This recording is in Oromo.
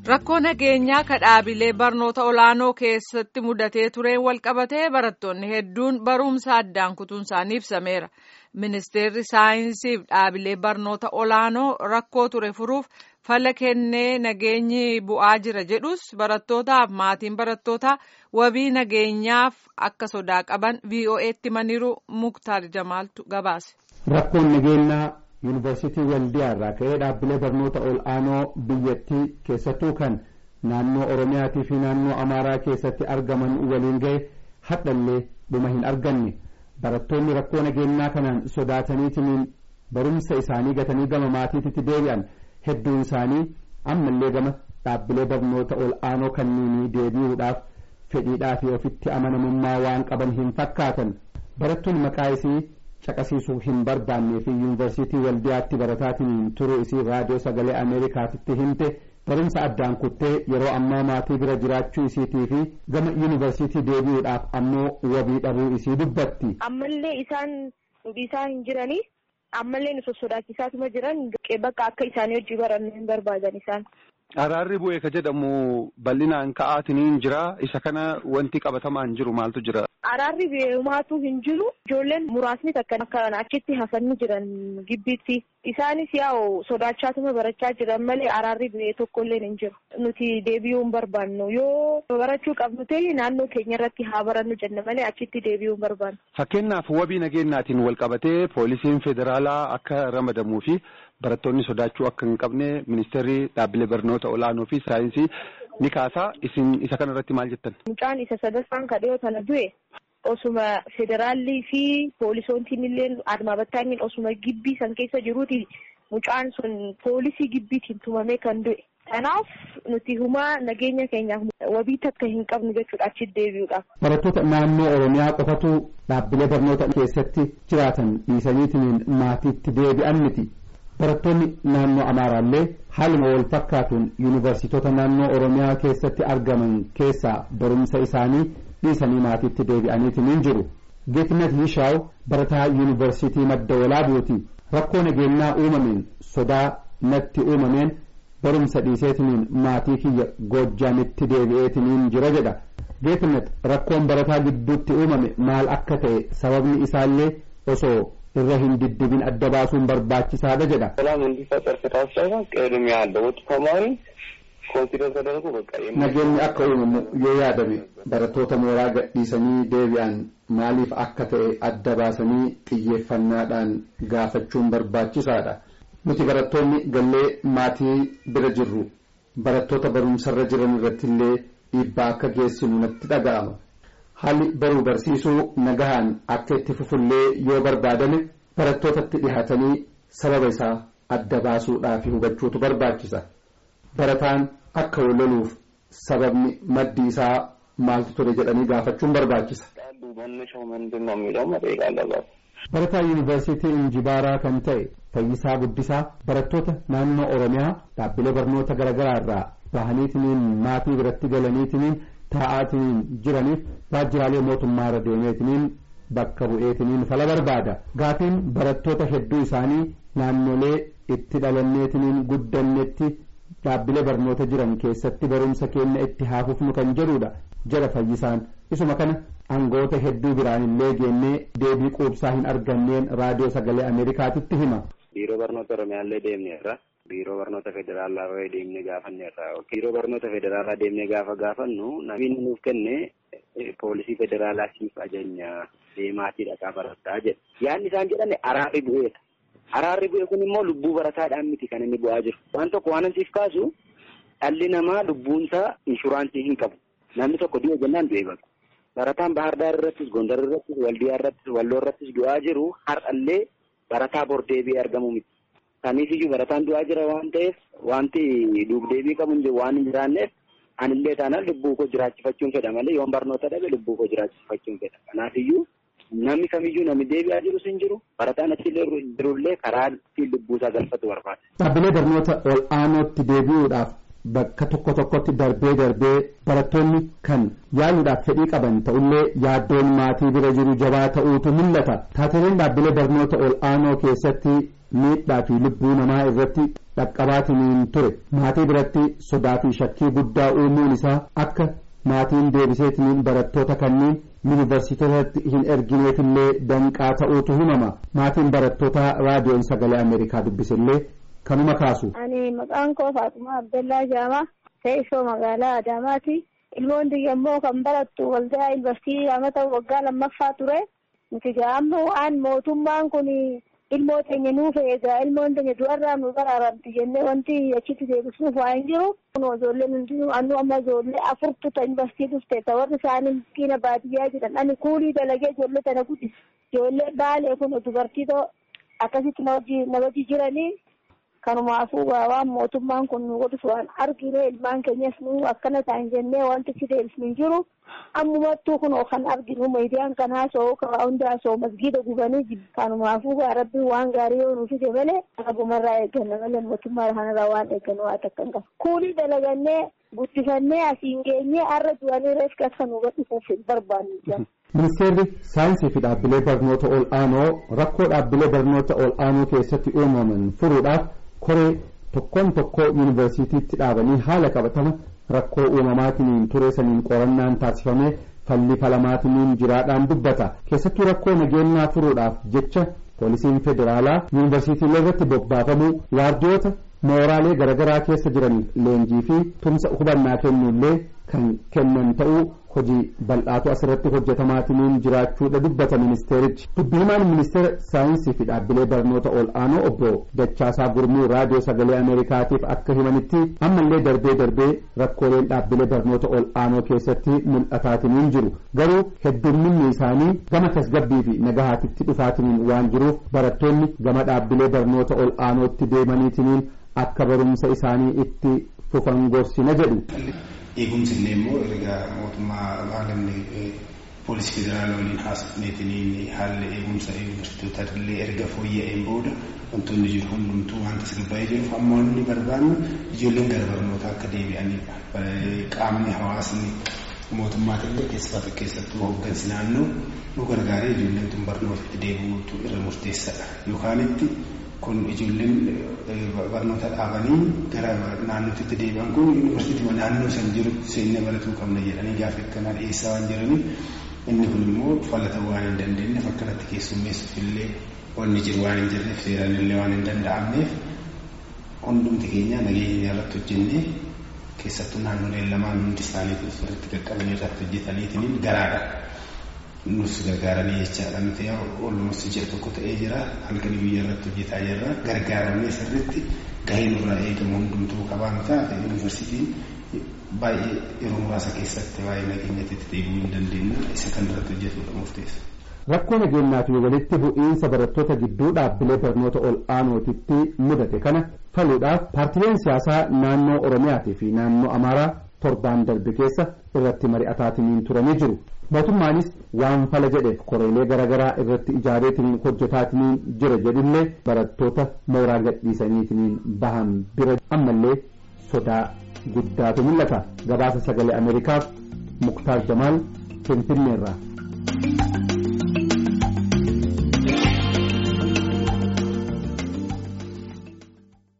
Rakkoo nageenyaa kadhaabilee barnoota olaanoo keessatti mudatee tureen walqabatee barattoonni hedduun barumsa addaan kutuun isaanii ibsameera. Ministeerri saayinsii fi dhaabilee barnoota olaanoo rakkoo ture furuuf fala kennee nageenyi bu'aa jira jedhus barattootaaf maatiin barattootaa wabii nageenyaaf akka sodaa qaban VOA'tti himaniiru Muktaar Jamaaltu gabaase. Rakkoon nageenyaa yuunivarsiitii waldiyaa irraa ka'ee dhaabbilee barnoota ol'aanoo biyyattii keessattuu kan naannoo oromiyaatii fi naannoo amaaraa keessatti argaman waliin ga'e hadhallee dhuma hin arganne barattoonni rakkoo nageenyaa kanaan sodaataniitiin barumsa isaanii gatanii gama maatiitti deebi'an hedduun isaanii ammallee gama dhaabbilee barnoota ol'aanoo kanniinii deebi'uudhaaf fedhiidhaa fi ofitti amanamummaa waan qaban hin fakkaatan barattuun maqaa isii caqasiisuu hin barbaannee fi yuunivarsiitii waldiyaatti barataatiin turuu isii raadiyoo sagalee ameerikaatitti himte barumsa addaan kuttee yeroo ammaa maatii bira jiraachuu isiitii fi gama yuunivarsiitii deebi'uudhaaf ammoo wabii dhabuu isii dubbatti. ammallee isaan dhiisaa hin jiranii ammallee nu sossodaachisaatuma jiran bakka akka isaanii hojii barannu hin barbaadan isaan. Araarri bu'ee ka jedhamu bal'inaan ka'aatiniin jira isa kana wanti qabatamaan jiru maaltu jira. Araarri beekumaatu hin jiru ijoolleen muraasni takka akka achitti hafanii jiran gibbiitti isaanis yaa'u sodaachaatuma barachaa jiran malee araarri bu'ee tokkollee hin jiru nuti deebi'uu hin barbaannu yoo barachuu qabnu ta'e naannoo keenya irratti haa barannu jenna malee achitti deebi'uu hin barbaannu. Fakkeenyaaf wabii nageenyaatiin wal qabatee poolisiin federaalaa akka ramadamuu fi barattoonni sodaachuu akka hin qabne ministeerri dhaabbilee barnoota olaanoo fi saayinsii ni kaasaa isin isa kana irratti maal jettan. Mucaan isa sadaffaan kadhiyoo tana du'e osuma federaalli fi poolisoontiin illee admaa battaaniin osuma gibbii san keessa jiruuti mucaan sun poolisii gibbiitiin tumamee kan du'e. Kanaaf nuti humaa nageenya keenyaaf wabii takka hin qabnu jechuudha achitti deebi'uudhaaf. Barattoota naannoo Oromiyaa qofatu dhaabbilee barnoota keessatti jiraatan dhiisaniitiin maatiitti deebi'an miti. barattoonni naannoo amaaraallee haaluma wal fakkaatuun yuunivarsiitota naannoo oromiyaa keessatti argaman keessaa barumsa isaanii dhiisanii maatiitti deebi'aniitiin hin jiru geetnet yishaaw barataa yuunivarsiitii madda walaabuuti rakkoo nageenyaa uumameen sodaa natti uumameen barumsa dhiiseetiniin maatii kiyya goojjaanitti deebi'eetiniin jira jedha geetnet rakkoon barataa gidduutti uumame maal akka ta'e sababni isaallee osoo irra hin diddibin adda baasuun barbaachisaadha jedha. ሰላም እንዲፈጠር ከታሰበ ቅድሚያ ያለውት ተማሪ ኮንሲደር ተደርጎ በቃ nageenyi akka uumamu yoo yaadame barattoota mooraa gadhiisanii deebi'an maaliif akka ta'e adda baasanii xiyyeeffannaadhaan gaafachuun barbaachisaadha. nuti barattoonni gallee maatii bira jirru barattoota barumsarra jiran irratti illee dhiibbaa akka geessinu natti dhaga'ama. haalli baruu barsiisuu nagahaan akka itti fufullee yoo barbaadame barattootatti dhihaatanii sababa isaa adda baasuudhaaf hubachuutu barbaachisa barataan akka waloluuf sababni maddi isaa maaltu ture jedhanii gaafachuun barbaachisa. መነሻው ምንድን ነው የሚለው መጠየቅ አለባት። barataa yuunivarsiitii injibaaraa kan ta'e fayyisaa guddisaa barattoota naannoo oromiyaa dhaabbilee barnoota garaagaraa irraa bahaniitiniin maatii biratti galaniitiniin taa'aatiniin jiraniif waajjiraalee mootummaa irra deemeetiniin bakka bu'eetiniin fala barbaada gaafiin barattoota hedduu isaanii naannolee itti dhalanneetiniin guddannetti dhaabbilee barnoota jiran keessatti barumsa keenya itti haafufnu kan jedhudha jedha fayyisaan isuma kana angoota hedduu biraan illee geennee deebii quubsaa hin arganneen raadiyoo sagalee ameerikaatitti hima. biiroo barnoota oromiyaallee deemneerra biiroo barnoota federaalaa irra deemnee gaafanneerra biiroo barnoota federaalaa deemnee gaafa gaafannu namni nuuf kenne poolisii federaalaa siif ajajna deemaatii dhaqaa barattaa jedha yaadni isaan jedhan araarri bu'eedha araarri bu'e kun immoo lubbuu barataadhaan miti kan inni bu'aa jiru waan tokko waan siif kaasu dhalli namaa lubbuunsaa inshuraansii hin qabu namni tokko du'e jennaan du'e baqa barataan bahardaar irrattis gondar irrattis waldiyaa irrattis walloo irrattis du'aa jiru har'allee barataa bor deebi'ee argamu miti. Kaniif iyyuu barataan du'aa jira waan ta'eef wanti duub-deebii qabu waan hin jiraanneef anillee taanaan lubbuu koo jiraachifachuun fedha malee yoon barnoota dhabe lubbuu koo jiraachifachuun fedha. Kanaaf iyyuu namni kamiyyuu namni deebi'aa jirus hin jiru barataan achillee jirullee karaa ittiin lubbuu isaa galfatu barbaada. Dhaabbilee barnoota ol aanootti deebi'uudhaaf bakka tokko tokkotti darbee darbee barattoonni kan yaaluudhaaf fedhii qaban ta'ullee yaaddoon maatii bira jiru jabaa ta'uutu mul'ata taateleen dhaabbilee barnoota ol aanoo keessatti miidhaa fi lubbuu namaa irratti dhaqqabaatiniin ture maatii biratti sodaa fi shakkii guddaa uumuun isaa akka maatiin deebiseetiniin barattoota kanneen yuunivarsiitotatti hin ergineefillee danqaa ta'uutu himama maatiin barattootaa raadiyoon sagalee ameerikaa dubbisillee kanuma kaasu. ani maqaan koo Faatumaa Abdallaa Jaamaa teessoo magaalaa Adaamaati. ilmoon immoo kan barattu waldaa yuunivarsiitii amata waggaa lammaffaa ture nuti ammoo waan mootummaan kun ilmoo teenya nuuf eegaa ilmoon teenya du'arraa nu baraaramti jennee wanti achitti deebisuuf waa hin jiru. kun ijoolleen hundinuu annu amma ijoollee afurtu ta yuunivarsiitii dhufte ta warri isaanii miskiina baadiyyaa jedhan ani kuulii dalagee ijoollee tana guddise ijoollee baalee kun dubartii akkasitti na wajji jiranii kanumaafuu waan mootummaan kun nu godhus waan argine ilmaan keenyas nu akkana ta'an jennee wanti si deebisnu hin jiru ammumattuu kun kan arginu miidiyaan kanaa soo karaa hundaa soo masgiida gubanii kanumaafuu rabbiin waan gaarii yoo nu fide malee abumarraa eegganna malee mootummaa kanarraa waan eeggannu waa takka hin qabu kuulii dalagannee guddifannee asiin geenyee har'a du'anii reeffi akka nu gadhiisuuf hin barbaannu. ministeerri saayinsii fi dhaabbilee barnoota ol aanoo rakkoo dhaabbilee barnoota ol aanoo keessatti uumaman furuudhaaf koree tokkoon tokkoo yuunivarsiitiitti dhaabanii haala qabatama rakkoo uumamaatiniin ture saniin qorannaan taasifamee falli falamaatiniin jiraadhaan dubbata keessattuu rakkoo nageenyaa furuudhaaf jecha poolisiin federaalaa yuunivarsiitiilee irratti bobbaafamuu waardiyoota mooraalee garaagaraa keessa jiraniif leenjii fi tumsa hubannaa kennuullee kan kennan ta'uu hojii bal'aatu asirratti hojjetamaatiniin jiraachuudha dubbata ministeerichi dubbihimaan ministeera saayinsii fi dhaabbilee barnoota ol aanoo obbo Dachaasaa Gurmuu raadiyoo sagalee ameerikaatiif akka himanitti ammallee darbee darbee rakkooleen dhaabbilee barnoota ol aanoo keessatti mul'ataatiniin jiru garuu heddumminni isaanii gama tasgabbii fi nagahaatitti dhufaatiniin waan jiruuf barattoonni gama dhaabbilee barnoota ol aanootti deemaniitiniin akka barumsa isaanii itti fufan gorsina jedhu. eegumsi illee immoo erga mootummaa haalamni poolisii federaalaa waliin haasofneetiin haalli eegumsa yuunivarsiitota illee erga fooyya'een booda wantoonni jiru hundumtuu waan tasgabbaa'ee jiruuf amma wanni barbaannu ijoolleen gara barnootaa akka deebi'anidha. Qaamni hawaasni mootummaatillee keessatti keessattuu hooggansi naannoo nu gargaaree ijoolleen tun barnootatti deebi'uutu irra murteessaadha. Yookaan itti kun ijoolleen barnoota dhaabanii gara naannootti deebi'an kun yuunivarsiitii naannoo san jirutti seennee baratuu qabna jedhanii gaafa akkanaa dhiyeessaa waan jiraniif inni kun immoo falata waan hin dandeenyeef akkanatti keessummeessuuf illee wanni jiru waan hin jirreef seeraan illee waan hin danda'amneef hundumti keenya nageenya irratti hojjennee keessattuu naannoleen lamaan hundi isaaniitu irratti qaqqabanii irratti hojjetaniitiin garaadha. nus gargaaranii jechaadha nuti olumatti ji'a tokko ta'ee jira halkanii biyya irratti hojjetaa jirra gargaaramee sirriitti gahee nurraa eegamu hundumtuu qabaa nu taate yuunivarsiitiin baay'ee yeroo muraasa keessatti baay'ee nageenyatti deebi'uu hin dandeenya isa kan irratti hojjetudha murteessa. Rakkoo nageenyaa fi walitti bu'iinsa barattoota gidduu dhaabbilee barnoota ol aanootitti mudate kana faluudhaaf paartileen siyaasaa naannoo Oromiyaatii fi naannoo Amaaraa torbaan darbe keessa irratti mari'ataatiniin turanii jiru. mootummaanis waan fala jedheef koreelee garaagaraa irratti ijaareetiniin hojjetaatiniin jira jedhullee barattoota mooraa gadhiisaniitiniin bahan bira ammallee sodaa guddaatu mul'ata gabaasa sagalee ameerikaaf muktaar jamaal finfinneerraa.